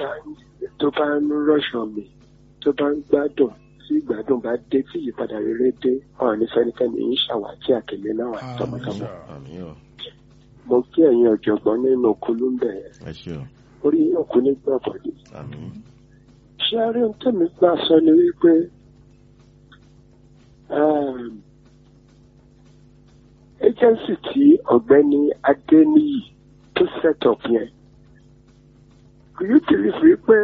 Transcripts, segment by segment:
bá tó bá ń rọ̀ṣọ̀ mi tó bá ń gbádùn tí ìgbádùn bá dé tí ìyípadà rere dé ọ̀rọ̀ ní fẹ́nikẹ́ni ń ṣàwátì àkèlé náà wà tọmọtọmọ. àmì o mo kí ẹ̀yin ọ̀jọ̀gbọ́n nínú kolúmbẹ̀ ẹ ṣe o orí yóò kú ní gbọ̀bọ̀dé. àmì ṣé a rí ohun tẹ́mi gbà sọ ni wípé um, agency tí ọ̀gbẹ́ni adéníyì tó set up yẹn kò yóò tẹ̀lé fi pé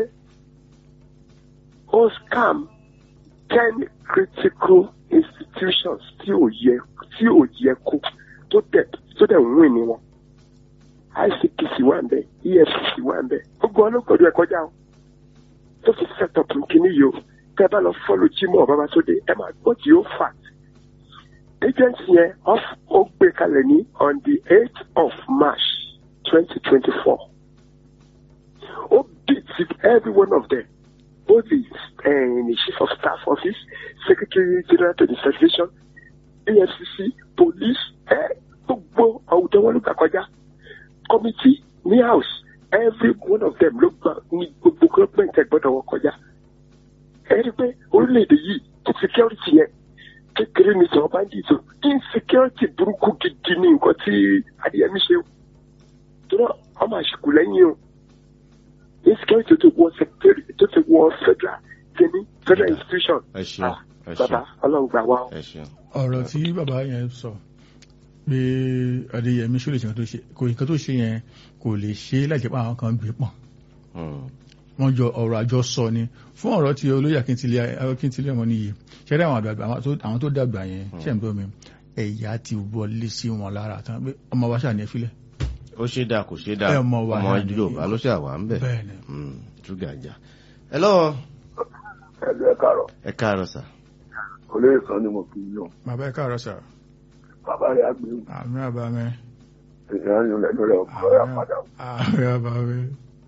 ó scam ten critical institutions tí ò yẹ tí ò yẹ kó tó tẹ̀ tó tẹ̀ ń wìn ní wọn ICPC wà ń bẹ EFCC wà ń bẹ gbogbo ọlọ́gbọ̀dọ̀ ẹ̀ kọjá o tó fi set up nkíní yìí o tẹ́ bá lọ fọ́lù Jimoh Babátúndé ẹ máa gbọ́ tí ó fà agency yẹn off- ó gbé kalẹ̀ ní on the eight of March twenty twenty four ó beat every one of them both the, uh, the chief of staff office secretary general to the federation EFCC police ẹ gbogbo àwùjọ wọn ló gbà kọjá committee ní house every one of them ló gbà ní gbogbo government ẹ gbọ́dọ̀ wọn kọjá ẹ rí i pé orílẹ̀-èdè yìí security yẹn kékeré ní sọ bandits o insecurity burúkú gidi ní nǹkan tí adéyẹmí ṣe o tó náà ọmọ àṣìkò lẹ́yìn o insecurity tó ti wọ secretary tó ti wọ federal kìíní federal institution ẹ ṣeun ẹ bàbá ṣeun ọlọ́run gbà wá o. ẹ ṣeun ọ̀rọ̀ tí bàbá yẹn sọ pé adéyẹmí ṣó lè ṣe nǹkan tó ṣe kò nǹkan tó ṣe yẹn kò lè ṣe láì jẹ́ pé àwọn kan gbé pọ̀n Hmm. wọ́n jọ ọ̀rọ̀ àjọsọ ni fún ọ̀rọ̀ tí olóyè akíntílẹ̀ akíntílẹ̀ ọmọ nìyí ṣẹ́rẹ́ àwọn àgbàgbà àwọn tó- àwọn tó dàgbà yẹn ṣẹ̀ ń bọ́ mi ẹ̀yà ti wọlé sí wọn lára tán pé ọmọ wa ṣàní ẹ̀fílẹ̀ ó ṣe dáa kò ṣe dáa Ẹ mọ wà ọmọ náà ni. yorùbá ló ṣe àwà ń bẹ bẹ́ẹ̀ ni túgàjà ẹ lọ́wọ́ ẹlú ẹ káàárọ̀ ẹ káàárọ̀ sà olóyè kan ni mo fi yàn bàbá ẹ káàárọ̀ sà bàbá rẹ àgbẹ̀ àmì àbámẹ́ ìrìn lẹ́nu rẹ ọ̀pọ̀ rẹ padà àmì àbámẹ́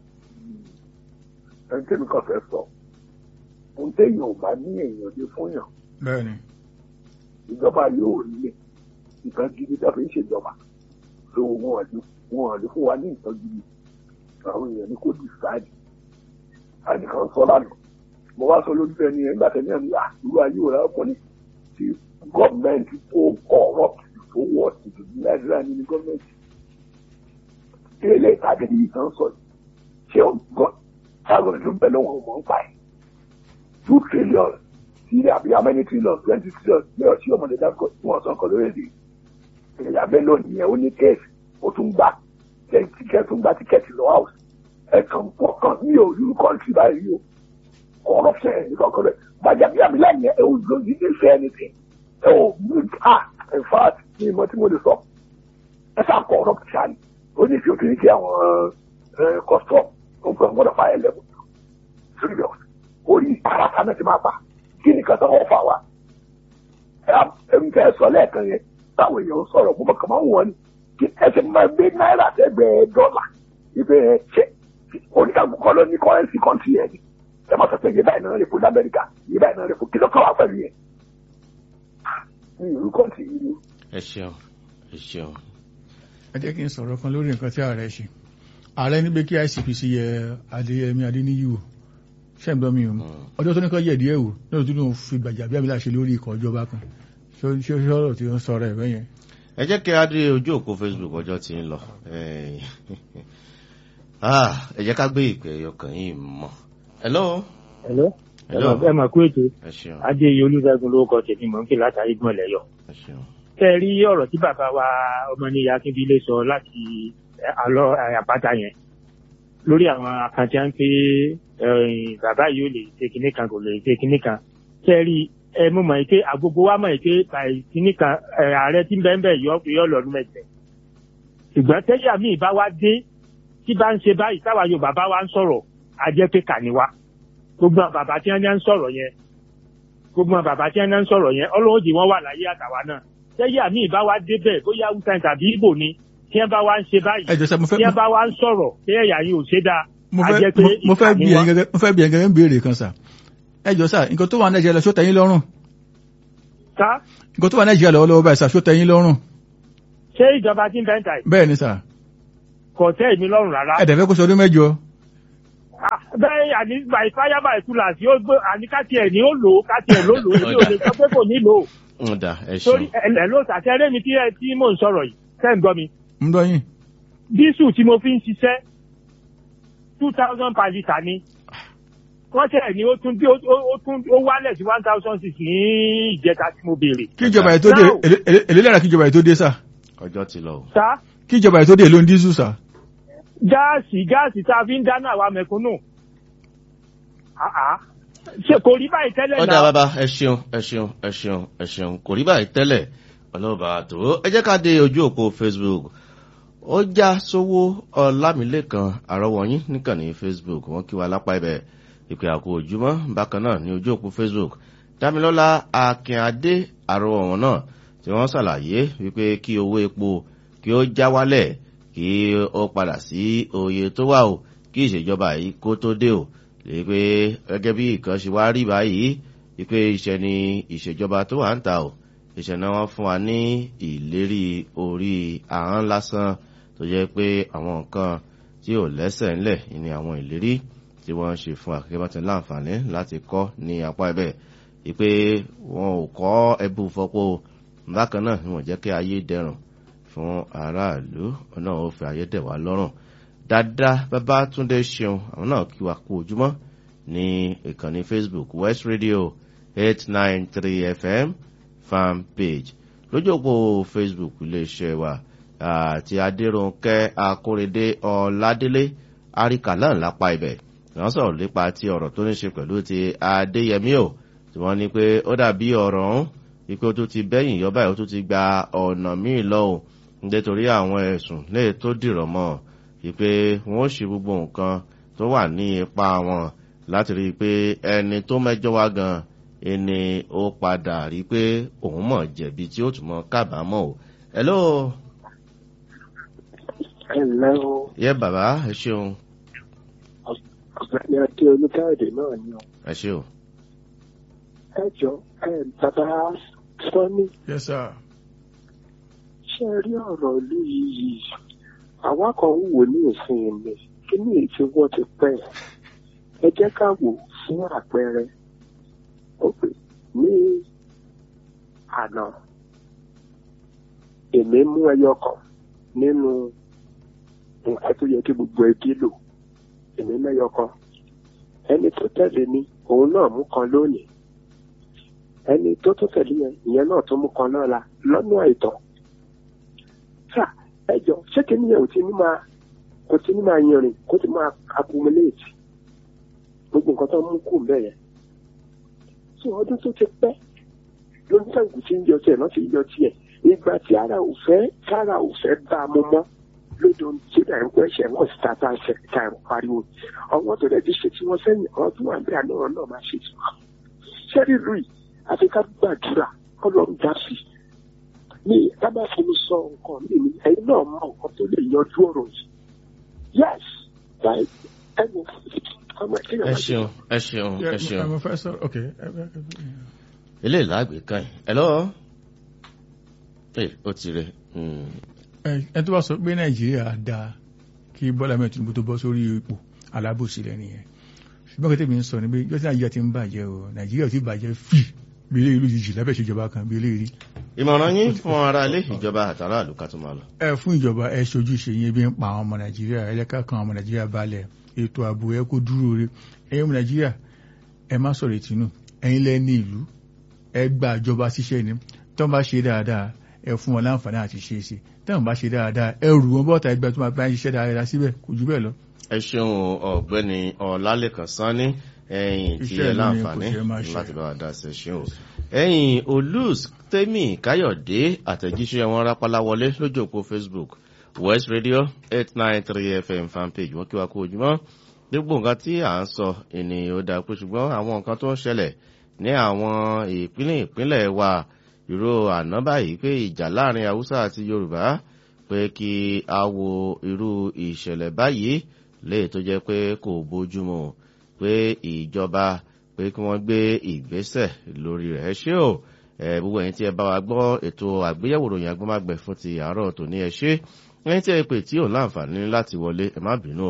ẹni tí mi kàn fẹ́ sọ ohun téèyàn ò bá ní èèyàn lé fún yàn bẹ́ẹ̀ ni ìjọba yóò rí lé nǹkan gidi tó fi ń ṣèjọba tó wọn àlè wọn àlè fún wa ní nǹkan gidi àwọn èèyàn ní kò dìsáàdì àdìkan sọ lánàá mo wá sọ lórí ẹni ẹ nígbà tẹ́lẹ̀ ní àdúrà ayé òrà ọkùnrin tí gọ́ọ̀mẹ̀ntì tó corrupt tó wọ̀ tìtù ní nàìjíríà ní ní gọ́ọ̀mẹ̀ntì ilé ìtàgé yìí kan sọ yìí ṣé ó gbọ́ táwọn ìlú bẹ̀ lọ́wọ́ mọ̀ ń pa ẹ̀ two trillion sí àbí how many trillion twenty trillion ní ọtí ọmọdé dákọ̀ tí wọ́n sọ nǹkan lórí èdè ìyá bẹ́ẹ̀ lónìí yẹn ó ní kéèsì ó tún gbà tíkẹ́ẹ̀tì tún gba tíkẹ́ẹ̀tì lọ house ẹ̀kan pọ̀kan ní òru kọ́ńtì báyìí o corruption ẹ̀ nìkan kọ́ rẹ̀ gbàjábí àbílà yẹn ẹ̀ ò lò ní ní ṣe anything ẹ̀ ò mú ah in fact ní ìmọ̀ tí mo lè sọ ẹ̀ sá corruption ó ní kí o ti ní kí àwọn custom ó gbọ́n gbọ́dọ̀ fà ẹ̀ lẹ́kọ̀ọ́ serious orí àràkà náà ti máa pa kí nìkan tó wọ́n fà wá ẹ̀mí fẹ́ sọ lẹ́ẹ̀kan yẹn táwọn èèyàn sọ̀rọ̀ mo kàn máa ń wọ̀n ni kí ẹ ti máa gbé náírà tẹ́gbẹ̀ẹ́ dọ́là ibẹ̀ ṣe oníkàgbọ́ kọ́ ló ní kọ́rẹ́nsì kọ́ńtì yẹn ni ẹ máa sọ pé yìí báyìí náà lè fún lamẹ́ríkà yìí báyìí náà lè fún kí ló kọ́ wá pẹ̀lú yẹn ní ìlú kọ́ńtì yìí ni. ẹ ṣeun ẹ ṣeun ẹ jẹ́ kí n sọ̀rọ̀ kan lórí nǹkan tí ààrẹ ṣe ààrẹ ní pé kí ICPC yẹ adéyẹmí adéníyì wò ṣẹ́ǹgbọ́n mi o ọjọ́ tó ní kọ́ yẹ̀ díẹ̀ wò lóòótọ́ tó ní fi gbàjà bí abilà ṣe lórí ikọ̀ ìjọba kan ṣé ṣé ọ̀rọ̀ tí ó ń sọ̀rọ̀ ẹ̀ bẹ́yẹn. ẹ jẹ́ kí a dé ojú òpó Facebook ọjọ́ tí ń lọ Ah, ẹ jẹ́ ká gbé ìpè ẹ̀yọ kan yìí mọ́ hello Hello. hello ẹ mà kú ètò ẹ ṣeun adéyẹ olùdágun lórúkọ tèmi mọ̀ ń pè látàrí gbọ́n lẹ́yọ̀. ẹ ṣeun tẹ́ ẹ rí ọ̀rọ̀ tí bàbá wa ọmọnìyà akíndílé sọ láti àlọ́ àpáta yẹn lórí àwọn àkàntì à ń pé bàbá yìí ò lè ṣe kinní kan kò lè ṣe kinní kan tẹ́ ẹ rí ẹ mú mọ̀ pé àgbogbo wa mọ̀ pé báyìí kinní kan ẹ, ààrẹ tí ń bẹ́ẹ̀ bẹ́ẹ̀ yọ yọ lọ́dún mẹ́tẹ̀ ṣùgbọ́n tẹ́yà míì bá wá dé tí bá ń ṣe báyìí táwa Yorùbá bá wá ń sọ̀rọ̀ a jẹ́ pé kà ní wa gbogbo àwọn bàbá tí wọ́n ń sọ̀rọ̀ yẹn gbogbo àwọn bàbá tí wọ́n ń sọ̀rọ̀ yẹn ọlọ́run jì wọ́n wà láyé àtàwa náà tẹ́yà míì bá wá débẹ̀ bóyá hausa tàbí ibo ni tí wọ́n bá wá ń ṣe báyìí ẹ jọ sẹ mo fẹ́ tí wọ́n bá wá ń sọ̀rọ̀ tẹ́yà yìí ò ṣe dáa mo a fẹ́ jẹ́ pé mo- mo fẹ́ ìkà bí ni ẹ̀yin wọ́n. gẹ́gẹ́ mo fẹ́ bí ẹ̀yin gẹ́gẹ́ ń béèrè kan sà ẹ jọ sà nǹkan tó wà ní Nàìjíríà lọ ṣó tẹ́yìn lọ́rùn ká nǹkan tó wà ní Nàìjíríà lọ́wọ́lọ́wọ́ báyìí sà ṣó tẹ́yìn lọ́rùn ṣé ìjọba tí ń bẹ́ ń ta yìí bẹ́ẹ̀ ni sà kò tẹ́ èmi lọ́rùn rárá ẹ dẹ̀ fẹ́ kó sọ ọdún mẹ́jọ Ah, bẹ́ẹ̀ àní by fire by tulas yóò gbé àní káti ẹ̀ ní ó lò ó káti ẹ̀ ló lò ó èmi ò lè sọ pé kò ní lò ó ń dà ẹ torí ṣeun ẹ̀ ló sàtẹ́rẹ́ mi tí ẹ tí mò ń sọ̀rọ̀ yìí tẹ́ ń gbọ́ mi ń gbọ́ yín dísù tí mo fi ń ṣiṣẹ́ two thousand per litre ni wọ́n tẹ̀ ní ó tún bí ó ó tún ó wálẹ̀ sí one thousand six ní ìjẹta tí mo béèrè. kí ìjọba yìí tó dé Now- èlé- èlé- èlé lára kí ìjọba yìí tó dé sà ọjọ́ ti lọ o. sá kí ìjọba yìí tó dé ló ń dísù sà gáàsì gáàsì tá a fi ń dáná àwa mẹ̀kúnnù. Àá. ṣe kò rí báyìí tẹ́lẹ̀ ọ̀dà náà. bàbá ẹ ṣeun ẹ ṣeun ẹ ṣeun ẹ ṣeun kò rí báyìí tẹ́lẹ̀ ọlọ́ba tó ẹ jẹ́ ká dé ojú òpó facebook ó já sówó ọlámilẹ́kan àrọ́wọ́yìn níkànnì facebook wọ́n kí wa lápá ibẹ̀ ìpè àkó ojúmọ́ bákan náà ní ojú òpó facebook dámilọ́lá akínadé àrọ́wọ́ wọn náà tí wọ́n ṣàlàyé wípé kí owó epo kí ó já wálẹ̀ kí ó padà sí oye tó wà o kí ìṣèjọba yìí kó tó dé o lè pé gẹ́gẹ́ bí nǹkan ṣe wá rí báyìí wípé iṣẹ́ ni ìṣèjọba tó wà ń ta o iṣẹ́ náà wọ́n fún wa ní ìlérí orí ahọ́n lásán tó jẹ́ pé àwọn nǹkan tí ò lẹ́sẹ̀ ńlẹ̀ ni àwọn ìlérí tí wọ́n ń ṣe fún akẹ́kọ̀ọ́ tí láǹfààní láti kọ́ ní apá ẹ̀bẹ̀ wípé wọn ò kọ́ ẹbú fọ́pọ́ bákan náà ni wọ́n jẹ́ kí ayé dẹrùn fún aráàlú náà ó fi ayé dẹ̀ wá lọ́rùn dáadáa bàbá túndé ṣeun àwọn náà kí wa kú ojúmọ́ ní ìkànnì facebook west radio eight nine three fm fan page lójú òpó facebook iléeṣẹ́ wa àti adéròǹkẹ́ akórèdé ọ̀ládélé àríkà náà lápá ibẹ̀ wọ́n sọ̀rọ̀ nípa ti ọ̀rọ̀ tó ní ṣe pẹ̀lú ti adéyẹmí o tí wọ́n ní pé ó dàbí ọ̀rọ̀ ọ̀hún wípé ó tún ti bẹ́yìn yọ báyìí ó tún ti gba ọ̀nà míì lọ o nítorí àwọn ẹ̀sùn léè tó dìrọ̀ mọ́ ọ wípé wọn ó ṣe gbogbo nǹkan tó wà ní ipa wọn láti rí i pé ẹni tó mẹjọ wá gan ẹni ó padà rí i pé òun mọ̀ jẹ̀bi tí ó tún mọ kábàámọ̀ o. hello ẹ ǹlẹ́ o yẹ bàbá ẹ ṣeun ọ̀gbẹ́ni adé olùkáyọ̀dé náà ni o ẹ ṣe o. ẹ jọ ẹ bàbá sọ́ni yes sir ṣe rí ọ̀rọ̀ ìlú yìí àwa kan ń wò ní òfin mi kí ni èyí wọ́n ti pẹ́ ẹ jẹ́ ká wò fún àpẹẹrẹ ó pè ní àná èmi mú ẹyọ kan nínú nǹkan tó yẹ kí gbogbo ẹbí lò èmi mẹ́yọ kan ẹni tó tẹ̀lé mi òun náà mú kan lónìí ẹni tó tó tẹ̀lé yẹn ìyẹn náà tó mú kan náà la lọ́nà àìtọ́ sà ẹjọ ṣé kí nìyẹn ò ti ní máa kò ti ní máa yanrìn kó ti máa accumulate gbogbo nǹkan tó ń mú kù ń bẹ̀ yẹn tí ọdún tó ti pẹ́ lóníkàǹkù tí ń yọ tiẹ̀ náà ti yọ tiẹ̀ ìgbà tí ara ò fẹ́ kára ò fẹ́ bá a mú mọ́ lódò tí dà ń pẹ́ ṣẹ̀ wọ́n sì ta tá a ṣe ká ẹ̀rọ pariwo ọwọ́ tó dẹ̀ ti ṣe tí wọ́n sẹ́yìn àwọn tó wà ní àná náà máa ṣe tí wọ́n ṣẹ́rí lùi àfi ká gbàdúrà kọ́lọ́run dá sí i ní tábà fún mi sọ nǹkan mi ni ẹ̀yin náà mọ nǹkan tó lè yanjú ọ̀rọ̀ yìí yes like ẹnu ọmọ ẹ̀kẹ́yọ̀ ẹ ṣeun ẹ ṣeun ẹ Yeah, ṣeun mo fẹ́ sọ ok ẹ- ẹ- ẹ- eléyìí láàgbé kan yìí hello ẹ ó ti rẹ ẹ ẹ tó bá sọ pé nàìjíríà dáa kí bọ́lá mẹ́rin tinubu tó bọ́ sórí ipò alábòsí rẹ̀ nìyẹn ṣùgbọ́n kí tèmi ń sọ ni pé yọ́sí nàìjíríà ti ń bàjẹ́ o nàìjíríà ti bàjẹ́ fì bí ilé ìlú jìjì lábẹ́ ìṣèjọba kan bí ilé rí ìmọ̀ràn yín fún ara ilé ìjọba àtàrà àlùkà tó máa lọ. ẹ fún ìjọba ẹ ṣojú ṣe yín bí ń pa àwọn ọmọ nàìjíríà ẹlẹ́ka kan ọmọ nàìjíríà balẹ̀ ètò ààbò ẹ kó dúró re ẹ̀yin ọmọ nàìjíríà ẹ má sọ̀rọ̀ ìtinú ẹ̀yin lẹ́ ní ìlú ẹ gba ìjọba ṣiṣẹ́ ni tó ń bá ṣe dáadáa ẹ fún wọn láǹfààní àti ṣe é ṣe tó ń bá ṣe dáadáa ẹ rù wọn bọ́ta ẹgbẹ́ tó máa bá ń ṣiṣẹ́ dáadáa síbẹ̀ kò jù bẹ́ẹ̀ lọ. ẹ ṣeun ọ̀gbẹ́ni ọlálẹ́kan sanni ẹ̀yìn tí Iṣẹ́ ẹ ìlú ni láǹfààní kò ṣe máa ṣe. láti bá wa dá sí ẹ ṣeun ẹ̀yìn olùs tẹ́mì káyọ̀dé àtẹ̀jíṣẹ́ wọn rápálá wọlé lójú òpó facebook west radio eight nine three fm fanpage wọn kí wa kú ojúmọ́ gbogbo nǹkan tí à ń sọ ènìyàn ó dáa pé ṣùgbọ́n àwọn nǹkan tó ń ṣẹlẹ̀ ní àwọn ìpínlẹ̀ ìpínlẹ̀ wa ìró àná báyìí pé ìjà láàrin haúsá àti yorùbá pé kí a wo irú ìṣẹ̀lẹ̀ báyìí léè tó jẹ́ pé kò bójúmu pé ìjọba pé kí wọ́n gbé ìgbésẹ̀ lórí rẹ̀ ẹ ṣé o ẹ gbogbo ẹ̀yin tí ẹ bá wa gbọ́ ètò àgbéyẹ̀wò ròyìn agbọ́mágbẹ̀ fún ti àárọ̀ tòní ẹ ṣé ẹ̀yin tí ẹ pè tí ò láǹfààní láti wọlé ẹ má bínú o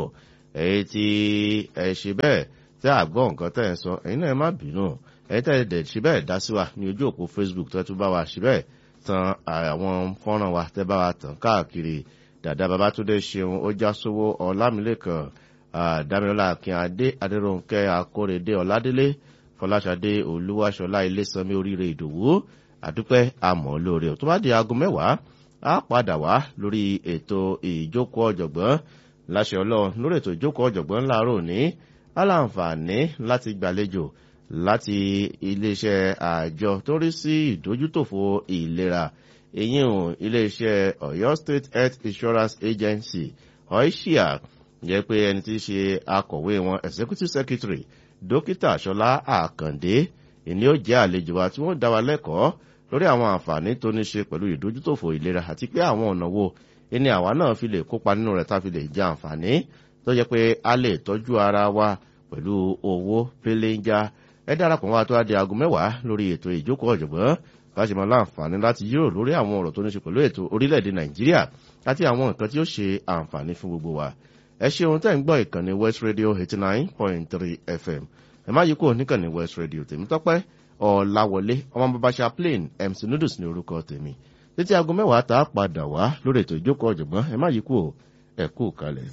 èyí tí ẹ ṣe bẹ́ẹ̀ tí àgbọ̀ nǹkan tẹ̀ ń sọ ẹ̀yin náà ẹ má bínú ẹ̀yin tẹ̀ dẹ̀ ṣe bẹ́ẹ̀ dá sí wa ní ojú òpó facebook tó tún bá wa ṣe bẹ́ẹ̀ tan àwọn fọ́nrán wa tẹ́ bá wa tàn káàkiri dàdá babatunde ṣeun ó já sówó ọlámilẹ́kan dámilọ́lá akínadé adéròǹkẹ́ akórèdé ọ̀ládélé fọláṣadé olúwaṣọlá ilésanmi oríire ìdòwú àdúpẹ́ àmọ́ lóore tó bá di aago mẹ́wàá á padà wá lórí ètò ìjókòó ọ̀jọ̀gbọ́n láṣẹ ọlọ́run lórí ètò ìjókòó ọ̀jọ̀gbọ́n láàárọ̀ òní aláǹfààní láti gbàlejò láti iléeṣẹ́ àjọ tó rí sí ìdójútòfò ìlera èyí ò iléeṣẹ́ ọ̀yọ́ state health insurance agency oisia jẹ́ pé ẹni tí í ṣe akọ̀wé wọn executive secretary dókítà ṣọlá àkàndé ìní ó jẹ́ àlejò wa tí wọ́n dá wa lẹ́kọ̀ọ́ lórí àwọn àǹfààní tó ní ṣe pẹ̀lú ìdójútòfò ìlera àti pé àwọn ọ̀nà wo ẹni àwa náà fi lè kópa nínú rẹ̀ tá a fi lè jẹ àǹfààní tó jẹ́ pé a lè tọ́jú ara wa pẹ̀lú owó pélénjá ẹ darapọ̀ wá tó á di aago mẹ́wàá lórí ètò ìjókòó ọ̀jọ̀gbọ́n bá ṣe máa láǹfààní láti yírò lórí àwọn ọ̀rọ̀ tó ní ṣe pẹ̀lú ètò orílẹ̀-èdè nàìjíríà àti àwọn nǹkan tí ó ṣe àǹfààní fún gbogbo wa ẹ ṣe ohun tẹ́ ń gbọ́ ìkànnì west radio eighty nine point three fm ẹ má yí kúrò níkànnì west radio tèmi tọ́pẹ́ ọ̀làwọlé ọmọ babasa plain mc noodles ní orúkọ tèmi títí aago mẹ́wàá tá a padà wá lórí ètò ìjókòó ọ̀jọ̀gbọ́n ẹ má yí kúrò ẹ kú kalẹ̀.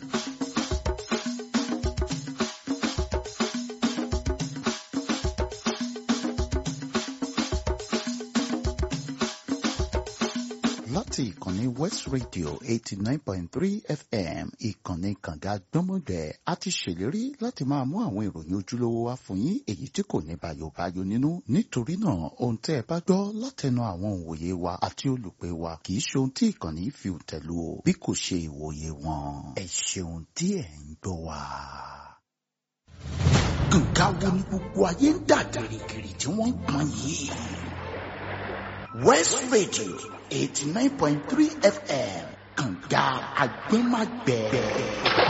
láti ìkànnì west radio eighty nine point three fm ìkànnì kànga gbọ́mọgbẹ́ a ti ṣèlérí láti máa mú àwọn ìròyìn ojúlówó wá fún yín èyí tí kò ní bàyòbáyò nínú nítorí náà ohun tẹ́ ẹ bá gbọ́ látẹnu àwọn òǹwòye wa àti olùpẹ̀ wa kì í ṣe ohun tí ìkànnì fi tẹ̀lú o bí kò ṣe ìwòye wọn ẹ ṣeun tí ẹ̀ ń gbọ́ wa. kànga wo ni gbogbo ayé ń dà gìrìgìrì tí wọ́n ń pọn yìí. West Radio 89.3 FM kànga agbẹ́magbẹ́.